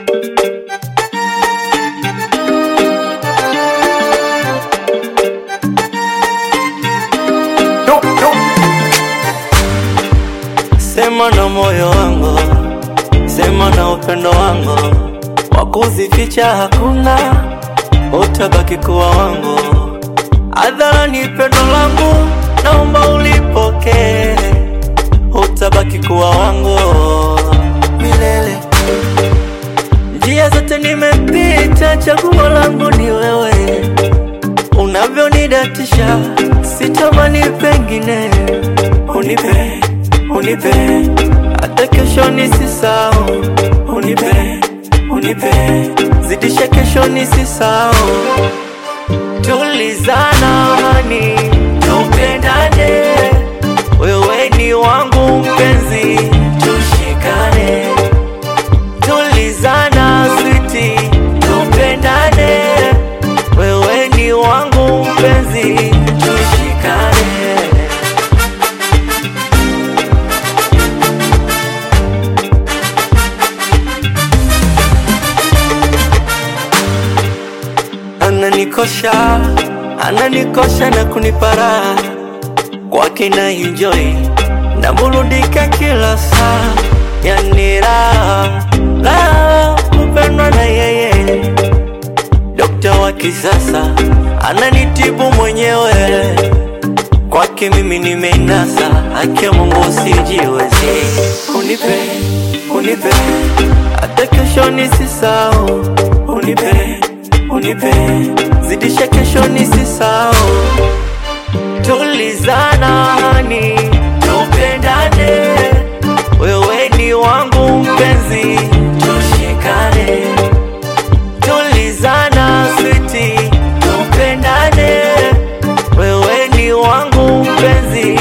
Sema na moyo wangu, sema na upendo wangu, wakuzificha hakuna, utabaki kuwa wangu. Hadharani pendo langu, naomba ulipokee, utabaki kuwa wangu milele. Njia zote nimepita, chaguo langu ni wewe, unavyonidatisha sitamani pengine, unipe unipe hata kesho nisisahau, unipe unipe zidisha kesho nisisahau, tulizana hani tupendane, wewe ni wangu mpenzi, tushikane, tulizana switi, tupendane, wewe ni wangu mpenzi, tushikane. Ananikosha, ananikosha na kunipara kwake na enjoy na burudika kila saa, yani raha raha kupendwa na yeye, dokta wa kisasa ananitibu mwenyewe, kwake mimi nimeinasa, haki ya Mungu usijiwezi, unipe unipe hata kesho nisisahau, unipe unipe zidisha kesho nisisahau, tulizana hani tupendane, wewe ni wangu mpenzi, tushikane, tulizana switi, tupendane, wewe ni wangu mpenzi,